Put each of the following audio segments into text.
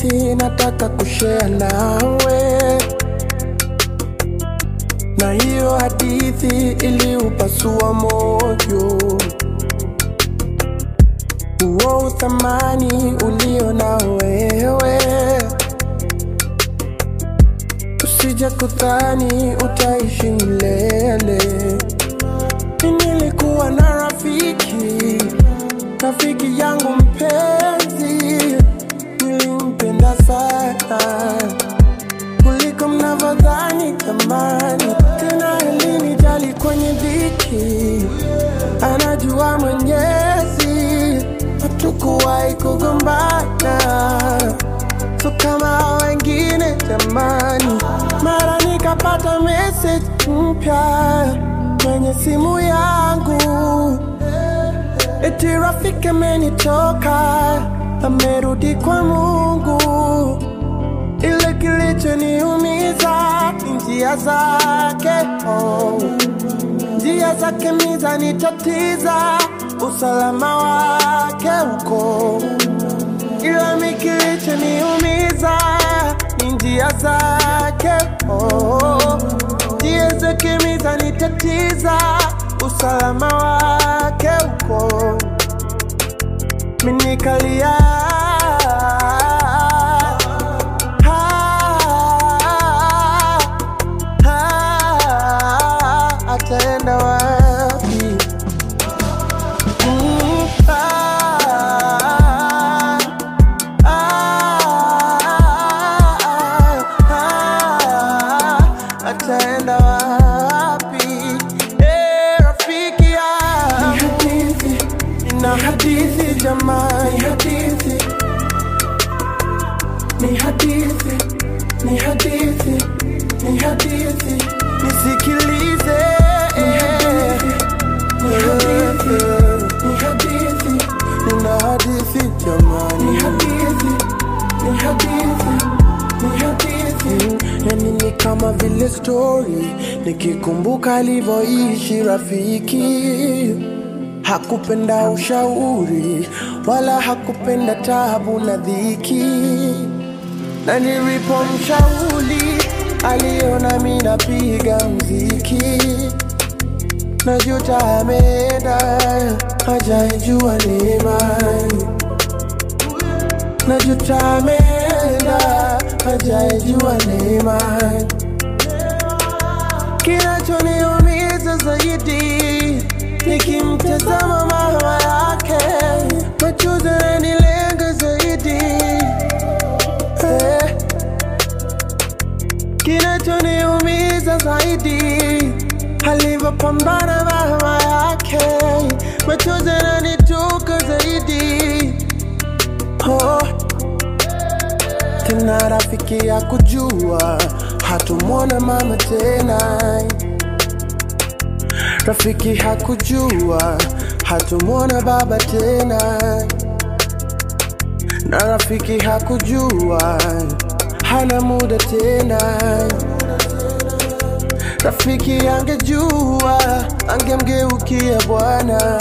hadithi nataka kushare nawe, na hiyo hadithi iliupasua moyo, huo uthamani ulio na wewe. Usije kudhani utaishi milele. Nilikuwa na rafiki, rafiki yangu mpenzi, nilimpenda sana kuliko mnavyodhani thamani. Tena alinijali kwenye dhiki, anajua Mwenyezi, hatukuwahi kugombana so kama wengine jamani. Mara nikapata message mpya kwenye simu yangu, eti rafiki amenitoka, amerudi kwa Mungu. Ile kilichoniumiza ni njia zake, oh. njia zake mizanitatiza, usalama wake uko ila mi kilichoniumiza ni njia zake, oh. njia zake mizanitatiza, usalama wake uko minikalia ataenda wapi? Mm, ah, ataenda wapi? Eh, rafiki yangu, nina hadithi jamani, hadithi ni hadithi, ni hadithi, ni hadithi, nisikilize. Ni hadithi, ni hadithi, nina hadithi jamani, ni hadithi, ni hadithi, ni hadithi. Yani ni kama vile story, nikikumbuka alivyoishi rafiki Hakupenda ushauri wala hakupenda tabu na dhiki, na nilipomshauri aliona mi napiga mziki. Najuta ameenda hajaijua neema, najuta ameenda hajaijua neema. Kinachoniumiza zaidi nikimtazama mama yake, machozi yananilenga zaidi eh. Kinachoniumiza zaidi alivyopambana mama yake, machozi yananitoka zaidi oh. Tena rafiki ya kujua hatumwona mama tena Rafiki hakujua hatumwona baba tena, na rafiki hakujua hana muda tena. Rafiki angejua angemgeukia Bwana.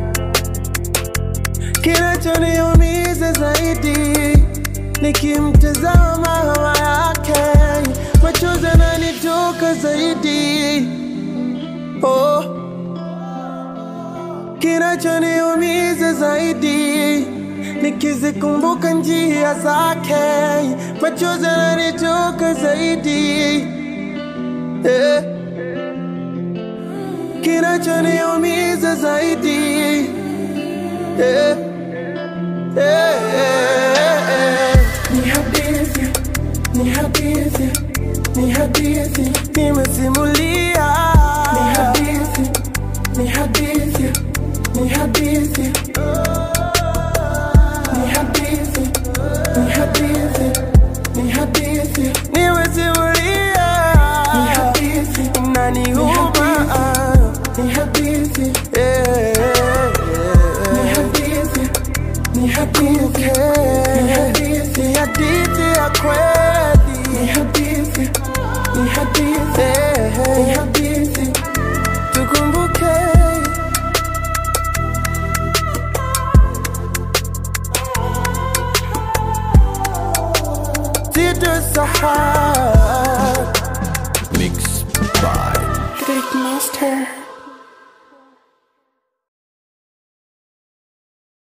Kinachoniumiza zaidi nikimtazama mama yake, machozi yananitoka zaidi oh. Kinachoniumiza zaidi nikizikumbuka njia zake, machozi yananitoka zaidi eh. Kinachoniumiza zaidi eh. Eh, eh, eh. Ni hadithi, ni hadithi, ni hadithi nimesimulia. Ni hadithi, ni hadithi, ni hadithi, ni hadithi, ni hadithi, ni hadithi nimesimulia. Ni hadithi, inaniuma. Ni hadithi, eh, eh, eh. Ni hadithi, ni hadithi, ni hadithi, ni hadithi ya kweli. Ni hadithi, ni hadithi, ni hadithi, tukumbuke. sitosahau. Mixed by Rick Master.